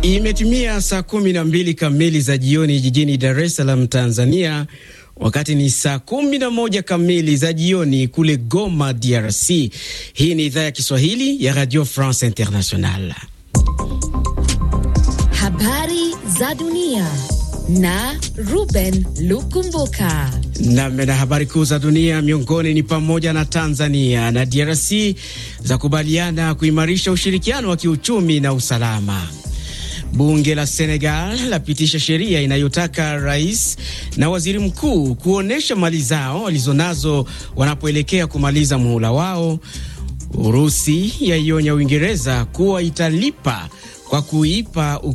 Imetimia saa kumi na mbili kamili za jioni jijini Dar es Salaam, Tanzania, wakati ni saa kumi na moja kamili za jioni kule Goma, DRC. Hii ni idhaa ya Kiswahili ya Radio France International. Habari za dunia na Ruben Lukumbuka. Nam na habari kuu za dunia miongoni ni pamoja na Tanzania na DRC za kubaliana kuimarisha ushirikiano wa kiuchumi na usalama. Bunge la Senegal lapitisha sheria inayotaka rais na waziri mkuu kuonyesha mali zao walizonazo wanapoelekea kumaliza muhula wao. Urusi yaionya Uingereza kuwa italipa kwa kuipa